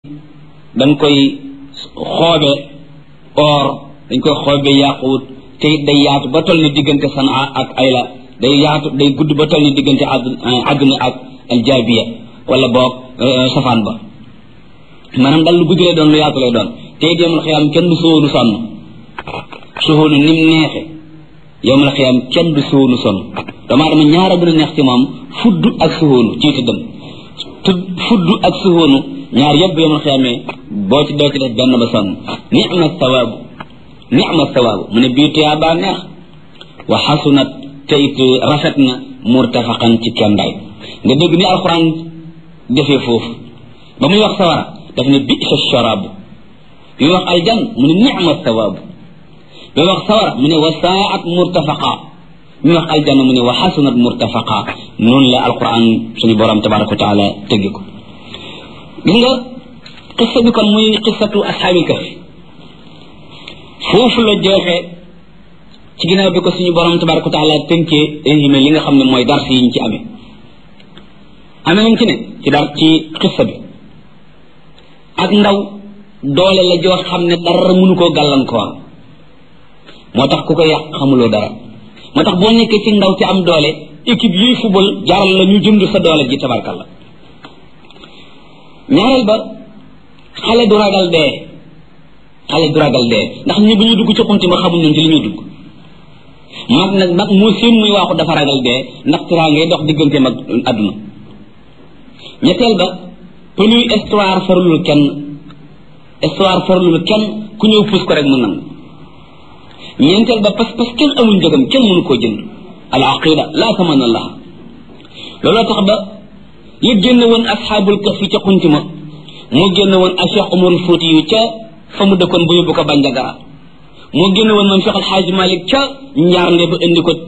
dañ koy xoobe or dañ koy xoobe yaaquut te it day yaatu ba toll ni diggante sanaa ak ayla day yaatu day gudd ba toll ni diggante àdduna ak aljaabiya wala boog safaan ba maanaam dal lu gudd lay doon lu yaatu lay doon te it yowmal xiyaam kenn du sóonu sonn suhóonu nim neexe yowmal xiyaam kenn du sóonu sonn dama dama ñaara gën a neex ci moom fudd ak suhóonu ci tëddam tudd fudd ak suhóonu ñaar yëpp yowmal xiyaamee boo ci doo ci def benn ba sonn nicma sawaabu nicma sawaabu mu ne bii tuyaa baa neex wa xasunat te it rafet na murtafaqan ci kendaay nga dégg ni alxuraan defee foofu ba muy wax sawara daf ne bisa sharaabu bi muy wax aljan mu ne nicma sawaabu bi muy wax sawara mu ne wa saat murtafaqa bi muy wax aljanna mu ne wa xasunat murtafaqa noonu la alquran suñu borom tabaraka wa taala tëggi ko gis nga xissa bi kon muy xissatu ashaabil kahfi foofu la jeexee ci ginnaaw bi ko suñu borom tabaraka wa taala tënkee résumé li nga xam ne mooy dars yi ñu ci amee amee nañ ci ne ci dar ci xissa bi ak ndaw doole la joo xam ne dara mënu koo gàllankoor moo tax ku ko yàq xamuloo dara moo tax boo nekkee ci ndaw ci am doole équipe yuy football jaral la ñu jënd sa doole ji tabarkalla ñaareel ba xale du ragal dee xale du ragal dee ndax ñi bu ñuy dugg ci xunti ma xamuñ ñun ci li ñuy dugg mag nag mag moo seen muy waaxu dafa ragal dee ndax tiraa ngay dox diggante mag àdduna ñetteel ba pënuy histoire farlul kenn histoire farlul kenn ku ñëw puus ko rek mu nangu ñeenteel ba parce que kenn amul njëgam kenn mënu koo jënd al aqida laa taman allah looloo tax ba li génn woon asxaabul kahfi ca xunti ma moo génn woon ak Cheikh Umar Fouti yu ca fa mu dëkkoon bu yóbbu ko Bandiagara moo génn woon moom Cheikh Alxaaji Malik ca njaarnde ba indi ko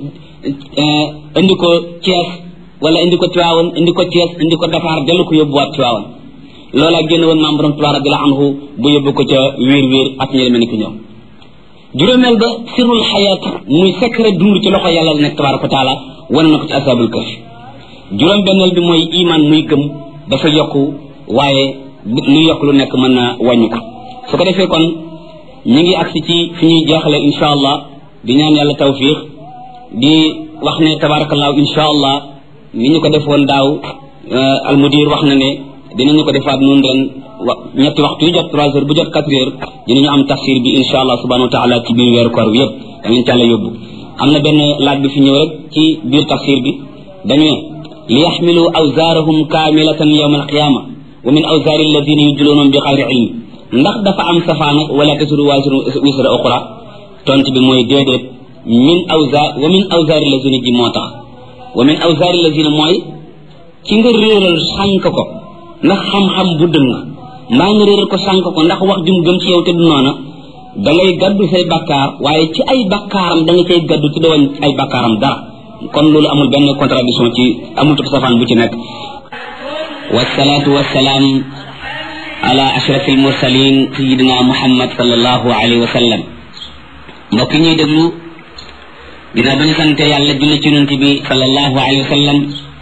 indi ko Thiès wala indi ko Tiwaawan indi ko Thiès indi ko Dakar dellu ko yóbbuwaat Tiwaawan loolaa génn woon maam borom Tuubaa radiyallaahu anhu bu yóbbu ko ca wiir wiir ak ñeneen mel ni ko ñoom juróomeel ba sirul xayaat muy secret dund ci loxo yàlla la nekk tabaaraka wa taala wane na ko ci asaabul kahfi juróom benneel bi mooy iman muy gëm dafa yokku waaye lu yokk lu nekk mën na wàññi ko su ko defee kon ñu ngi agsi ci fi ñuy jeexale insha allah di ñaan yàlla tawfiq di wax ne tabaarakallaahu insha allah ni ñu ko defoon daaw almudir wax na ne dinañu ko defaat noonu ren wa ñetti waxtu yu jot trois heures bu jot quatre heures dinañu am tafsir bi insha allah subhanahu wa taala ci biir weeru koor bi yëpp danañ càlla yóbbu am na benn laaj bi fi ñëw rek ci biir tafsir bi dañu ne li yaxmilu awzaarahum kaamilatan yawma alqiyama wa min awzaari alladina yudluunahum bi xayri ilm ndax dafa am safaan ak wala tasiru waasiru wisra oxra tont bi mooy déedéet min awzaar wa min awzaari alladina ji moo tax wa min awzaari alladina mooy ci nga réeral sànk ko ndax xam-xam bu dëng mbaa nga réeral ko sànk ko ndax wax jum gëm ci yow te du noona da ngay gaddu say bakkaar waaye ci ay bakkaaram da nga cay gaddu ci doon ay bakkaaram dara kon loolu amul benn contradiction ci amul tub safaan bu ci nekk wasalaatu wasalaam ala ashraf almursalin sayidina muhammad sallallahu alayhi wa sallam mbokk ñuy déglu dina ba ñu sante yàlla julli ci yonent bi sallallahu alayhi wa sallam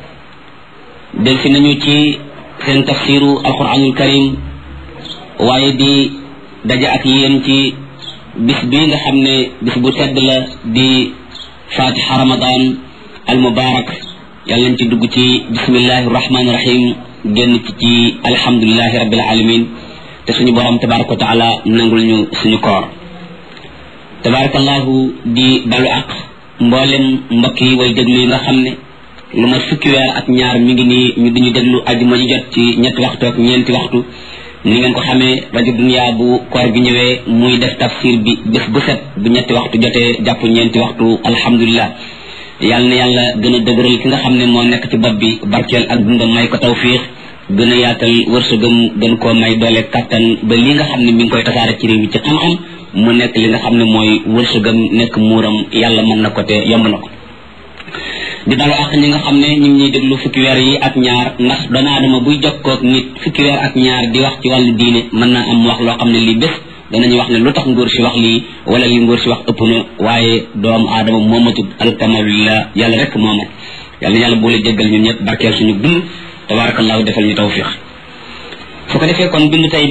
del si nañu ci seen tafsiru alquranul karim waaye di daja ak yéen ci bis bi nga xam ne bis bu tedd la di fatiha ramadan al mubarak yàlla nañ ci dugg ci bismillahi rahmani rahim génn ci ci alhamdulilahi rabbil alamin te suñu borom tabaraka wa taala nangul ñu suñu koor tabarakallahu di balu ak mboolem mbokk yi way déglu yi nga xam ne lu ma fukki weer ak ñaar mi ngi nii ñu diñu déglu ajuma ji jot ci ñetti waxtu ak ñeenti waxtu ni ngeen ko xamee rajo dunia bu koor gi ñëwee muy def tafsir bi bés bu set bu ñetti waxtu jotee jàpp ñeenti waxtu alhamdulilah yàlla na yàlla gën a dëgëral ki nga xam ne moo nekk ci bopp bi barkeel ak dundam may ko tawfiix gën a yaatal wërsëgam gën koo may doole kattan ba li nga xam ne mi ngi koy tasaare ci réew mi ci xam-xam mu nekk li nga xam ne mooy wërsëgam nekk muuram yàlla mën na ko te yomb na ko di dalu ak ñi nga xam ne ñu ngi ñuy déglu fukki weer yi ak ñaar ndax doomu aadama buy jokkoog nit fukki weer ak ñaar di wax ci wàllu diine mën naa am wax loo xam ne lii bés danañu wax ne lu tax ngóor si wax lii wala li ngóor si wax ëpp na waaye doomu aadama moomatut alkamalillah yàlla rek moomat yàlla yàlla boole jéggal ñun ñëpp barkeel suñu dund tabarakallahu defal ñu tawfiq su ko defee kon bind tey